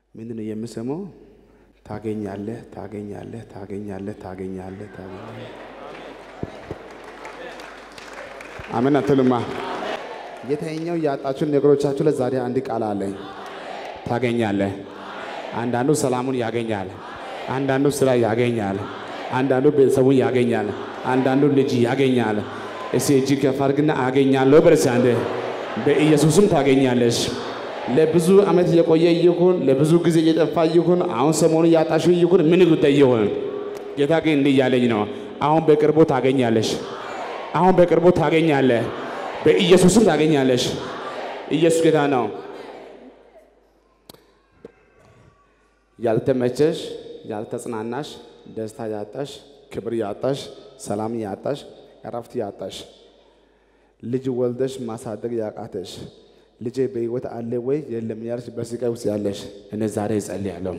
ምንድን ነው የምሰማው? ታገኛለህ፣ ታገኛለህ፣ ታገኛለህ፣ ታገኛለህ፣ ታገኛለህ። አሜን አትሉማ? የተኛው ያጣችሁን ነገሮቻችሁ ላይ ዛሬ አንድ ቃል አለኝ። ታገኛለህ። አንዳንዱ ሰላሙን ያገኛል፣ አንዳንዱ ስራ ያገኛል፣ አንዳንዱ ቤተሰቡን ያገኛል፣ አንዳንዱ ልጅ ያገኛል። እስቲ እጅ ከፍ አድርግና አገኛለሁ በለስ አንዴ። በኢየሱስም ታገኛለሽ። ለብዙ ዓመት የቆየ ይሁን ለብዙ ጊዜ እየጠፋ ይሁን አሁን ሰሞኑ ያጣሽው ይሁን ምን ጉዳይ ይሁን ጌታ ግን እንዲህ እያለኝ ነው። አሁን በቅርቡ ታገኛለሽ። አሁን በቅርቡ ታገኛለህ። በኢየሱስም ታገኛለሽ። ኢየሱስ ጌታ ነው። ያልተመቸሽ፣ ያልተጽናናሽ፣ ደስታ ያጣሽ፣ ክብር ያጣሽ፣ ሰላም ያጣሽ፣ እረፍት ያጣሽ፣ ልጅ ወልደሽ ማሳደግ ያቃተሽ፣ ልጄ በሕይወት አለ ወይ የለም ያልሽ በስቃይ ውስጥ ያለሽ እኔ ዛሬ እጸልያለሁ።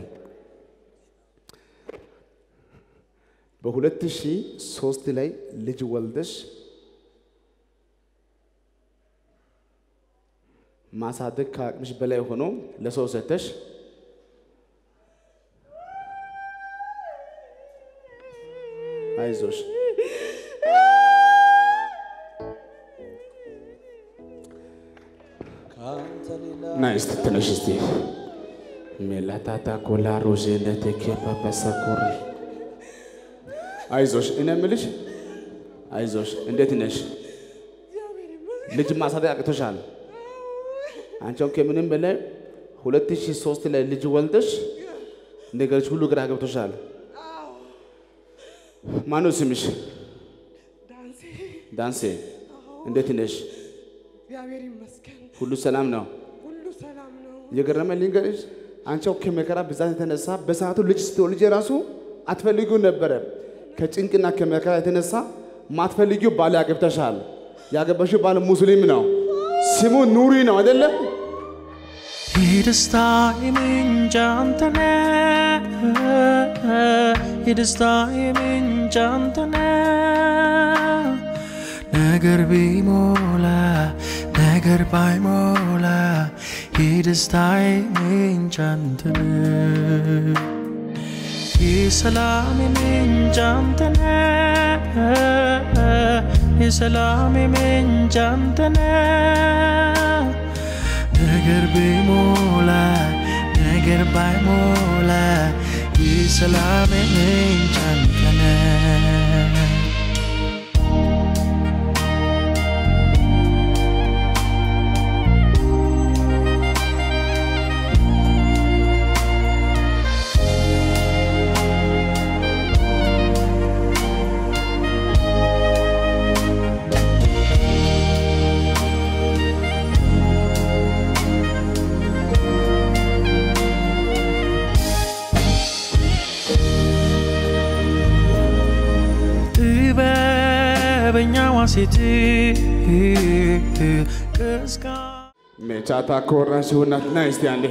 በሁለት ሺህ ሶስት ላይ ልጅ ወልደሽ ማሳደግ ከአቅምሽ በላይ ሆኖ ለሰው ሰተሽ አይዞሽ ና እስቲ ትንሽ እስቲ ሜላታታ ኮላ ሮዤነት ኬፓፓሳኮር አይዞሽ እኔ የምልሽ አይዞሽ እንዴት ነሽ? ልጅ ማሳደግ አቅቶሻል። አንቺው ከምንም በላይ ሁለት ሺህ ሶስት ላይ ልጅ ወልደሽ ነገሮች ሁሉ ግራ ገብቶሻል። ማነው ስምሽ? ዳንሴ ዳንሴ እንዴት ነሽ? እግዚአብሔር ይመስገን፣ ሁሉ ሰላም ነው? ሁሉ ሰላም ነው። የገረመኝ ልንገርሽ፣ አንቺው ከመከራ ብዛት የተነሳ በሰዓቱ ልጅ ስትወልጂ ራሱ አትፈልጊው ነበረ። ከጭንቅና ከመከራ የተነሳ ማትፈልጊው ባል ያገብተሻል። ያገባሽው ባል ሙስሊም ነው። ስሙ ኑሪ ነው አይደለም? የደስታ የምንጭ አንተ ነህ፣ የደስታ የምንጭ አንተ ነህ። ነገር ቢሞላ ነገር ባይሞላ የደስታ የምንጭ አንተ ነህ። የሰላም የምንጭ አንተ ነህ፣ የሰላም የምንጭ አንተ ነህ። ነገር ቢሞላ ነገር ባይሞላ የሰላም ምንጭ አንተ ነህ። ጥበበኛዋ ሴት ቅስቃ ሜቻታ ኮራ ሲሆናት ና እስቲ አንዴ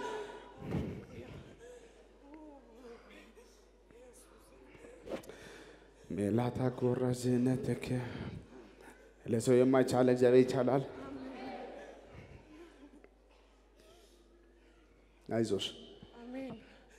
ሜላታ ኮራ ዝነተከ ለሰው የማይቻል እግዚአብሔር ይቻላል። አይዞሽ። አሜን።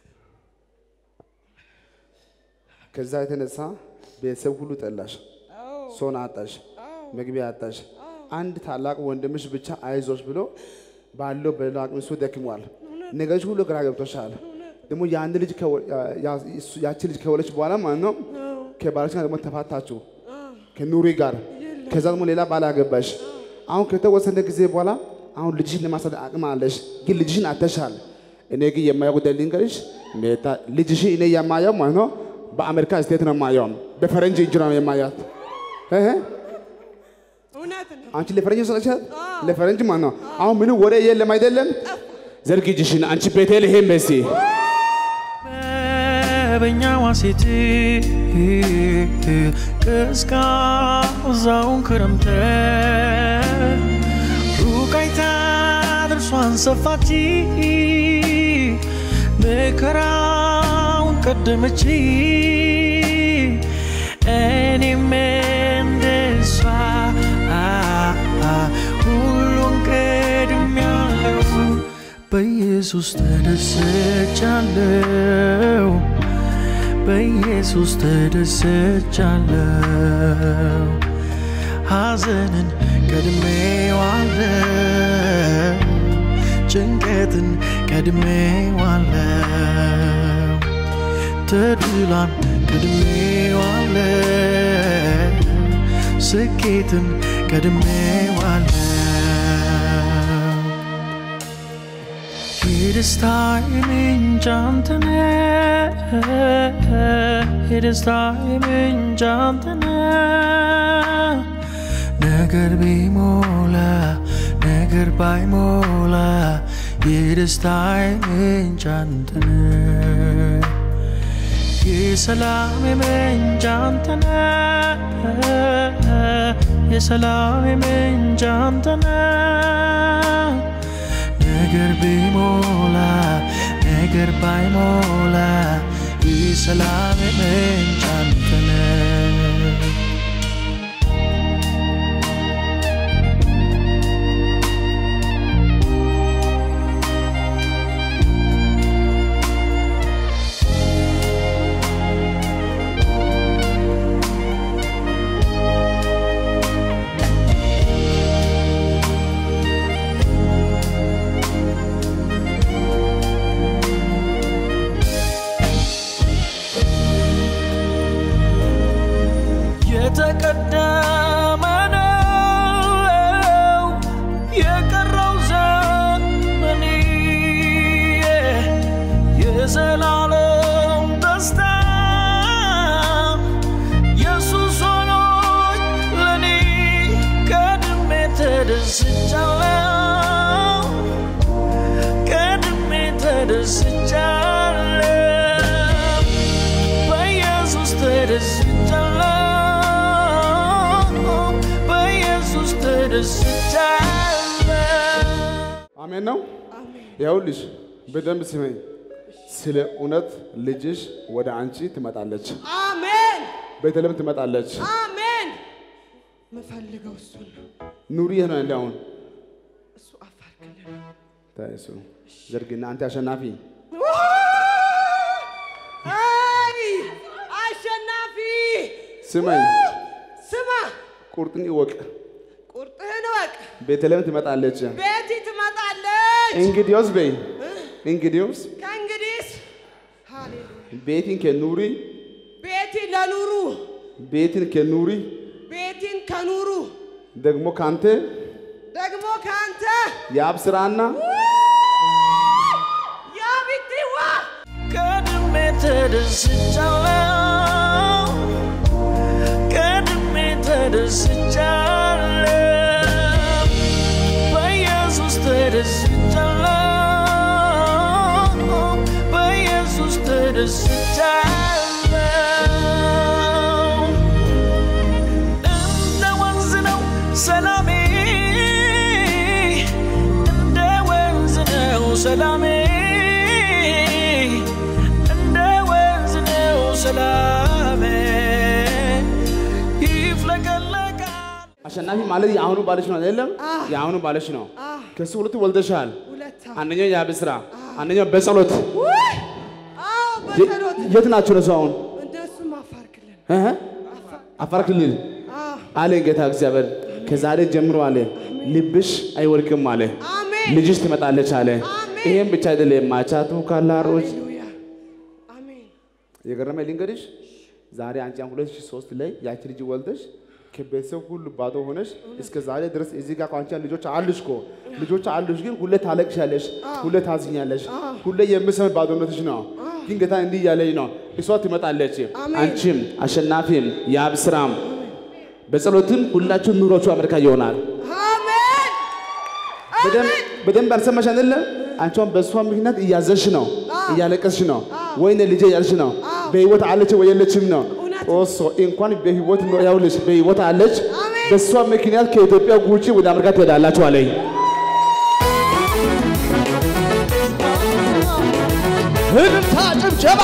ከዛ የተነሳ ቤተሰብ ሁሉ ጠላሽ፣ አዎ፣ ሰውን አጣሽ፣ አዎ፣ መግቢያ አጣሽ። አንድ ታላቅ ወንድምሽ ብቻ አይዞሽ ብሎ ባለው በሌላ አቅም እሱ ደክሟል። ነገሮች ሁሉ ግራ ገብቶሻል። ደግሞ የአንድ ልጅ ከወ- ያ- ያ- እሱ- ያቺ ልጅ ከወለች በኋላ ማለት ነው ከባለች ጋር ደግሞ ተፋታችሁ ከኑሪ ጋር። ከዛ ደግሞ ሌላ ባል አገባሽ። አሁን ከተወሰነ ጊዜ በኋላ አሁን ልጅሽን ለማሳደግ አቅም አለሽ፣ ግን ልጅሽን አተሻል። እኔ ግን የማየው ጉዳይ ልንገርሽ፣ ሜታ ልጅሽን እኔ የማየው ማለት ነው በአሜሪካ ስቴት ነው የማየው፣ በፈረንጅ እጅ ነው የማያት እህ እውነት ነው። አንቺ ለፈረንጅ ሰለቻት ለፈረንጅ ማለት ነው። አሁን ምንም ወሬ የለም አይደለም። ዘርጊ እጅሽን አንቺ ቤተልሔም በሲ ጥበበኛዋ ሴት ቀዝቃዛውን ክረምት ሩቅ አይታ ጥርሷን ሰፋች መከራውን ቀደመች እኔም እንደሷ ሁሉን ቀድሜያለሁ በኢየሱስ በኢየሱስ ተደስቻለሁ በኢየሱስ ተደስቻለሁ ሐዘንን ቀድሜዋለሁ ጭንቀትን ቀድሜዋለሁ ተድላን ቀድሜዋለሁ ስኬትን ቀድሜዋለሁ የደስታዬ ምንጭ አንተ ነህ የደስታዬ ምንጭ አንተ ነህ ነገር ቢሞላ ነገር ባይሞላ የደስታዬ ምንጭ አንተ ነህ የሰላም ምንጭ አንተ ነህ የሰላም ምንጭ አንተ ነህ ነገር ቢሞላ ነገር ባይሞላ የሰላም ምንጭ አንተ ነህ የተቀደመ ነው የቀረው ዘመኔ የዘላለም ደስታ ኢየሱስ ሆኖኝ ለኔ ቀድሜ ተደስቻለሁ ቀድሜ ተደስቻለሁ በኢየሱስ ተደስቻለሁ በኢየሱስ ተደስቻለሁ አሜን ነው። አሜን ይኸውልሽ በደንብ ስመኝ። ስለ እውነት ልጅሽ ወደ አንቺ ትመጣለች፣ አሜን ቤተልሔም ትመጣለች። አሜን ምፈልገው እሱን ነው ኑሪ ይህ ነው እንደ አሁን እሱ አፋር ክልል ታይሱ ዘርግና አንተ አሸናፊ አይ አሸናፊ ስመኝ፣ ስማ ቁርጥን ይወቅ። ቁርጥህን እወቅ ቤተልሔም ትመጣለች። ቤቲ ትመጣለች እንግዲዮስ በይ እንግዲዮስ ከእንግዲህስ ሃሌሉያ ቤቲን ከኑሪ ቤቲ ለኑሩ ቤትን ከኑሪ ቤቲን ከኑሩ ደግሞ ካንተ ደግሞ ከአንተ የአብ ስራና ያቢትዋ ቀድሜ ተደስቻለሁ ቀድሜ ተደስቻለሁ በኢየሱስ ተደስቻለሁ በኢየሱስ ተደስቻለሁ እንደ ወንዝ ነው ሰላሜ እንደ ወንዝ ነው ሰላሜ እንደ ወንዝ ነው ሰላሜ ይፍለቀለቃል አሸናፊ ማለት የአሁኑ ባለሽ ነው አይደለም? የአሁኑ ባለሽ ነው። ከሱ ሁለት ወልደሻል። ሁለት አንደኛው የአብ ስራ፣ አንደኛው በጸሎት ውይ አዎ በጸሎት የት ናቸው ነሱ አሁን እንደሱም አፋር ክልል እህ? አፋር ክልል አዎ አለ ጌታ እግዚአብሔር። ከዛሬ ጀምሮ አለ ልብሽ አይወድቅም አለ አሜን ልጅሽ ትመጣለች አለ። አሜን። ይሄም ብቻ አይደለም ማቻቱ ካላሮች ሃሌሉያ አሜን የገረመኝ ልንገርሽ፣ ዛሬ አንቺ አሁን 2003 ላይ ያቺ ልጅ ወልደሽ ከቤተሰብ ሁሉ ባዶ ሆነሽ እስከ ዛሬ ድረስ እዚህ ጋር አንቺ ልጆች አሉሽ እኮ ልጆች አሉሽ፣ ግን ሁሌ ታለቅሻለሽ፣ ሁሌ ታዝኛለሽ፣ ሁሌ የምሰም ባዶነትሽ ነው። ግን ጌታ እንዲህ እያለኝ ነው፣ እሷ ትመጣለች። አሜን። አንቺም አሸናፊም የአብ ስራም በጸሎትም ሁላችሁም ኑሯችሁ አሜሪካ ይሆናል። አሜን በደንብ በደንብ አልሰማሽ አይደለ? አንቺም በእሷ ምክንያት እያዘንሽ ነው፣ እያለቀስሽ ነው። ወይኔ ልጄ እያልሽ ነው። በህይወት አለች ወይ የለችም ነው። እውነት። ኦሶ እንኳን በህይወት ነው ያውልሽ፣ በህይወት አለች። አሜን። በእሷ ምክንያት ከኢትዮጵያ ውጪ ወደ አሜሪካ ትሄዳላችሁ አለኝ። እልልታ ጭብጨባ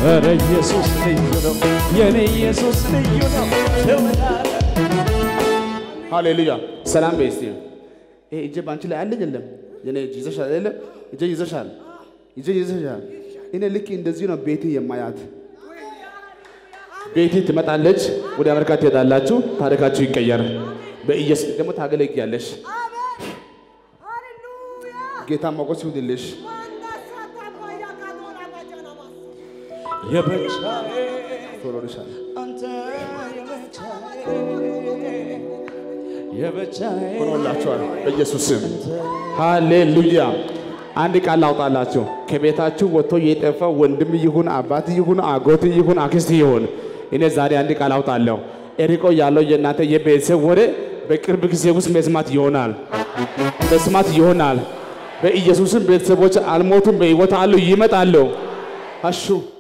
ኧረ ኢየሱስ ልዩ ነው የኔ ኢየሱስ ልዩ ነው ትውላለህ ሃሌሉያ ሰላም በይ እስቲ። ይሄ እጄ ባንቺ ላይ አለ የለም? የኔ እጅ ይዘሻል አይደለ? እጄ ይዘሻል፣ እጄ ይዘሻል። እኔ ልክ እንደዚህ ነው ቤቴ የማያት። ቤቴ ትመጣለች፣ ወደ አሜሪካ ትሄዳላችሁ፣ ታሪካችሁ ይቀየር። በኢየሱስ ደግሞ ታገለግያለሽ። ጌታ ሞገስ ይሁንልሽ። የብቻዬ ቶሎልሻል። አንተ የብቻዬ የብቻዬ ሆኖላችኋል በኢየሱስ ስም ሃሌሉያ። አንድ ቃል ላውጣላችሁ። ከቤታችሁ ወጥቶ የጠፋ ወንድም ይሁን አባት ይሁን አጎት ይሁን አክስት ይሁን እኔ ዛሬ አንድ ቃል አውጣለሁ። እርቆ ያለው የእናንተ የቤተሰብ ወሬ በቅርብ ጊዜ ውስጥ መስማት ይሆናል፣ መስማት ይሆናል። በኢየሱስም ቤተሰቦች አልሞቱም፣ በሕይወት አሉ፣ ይመጣሉ። አሹ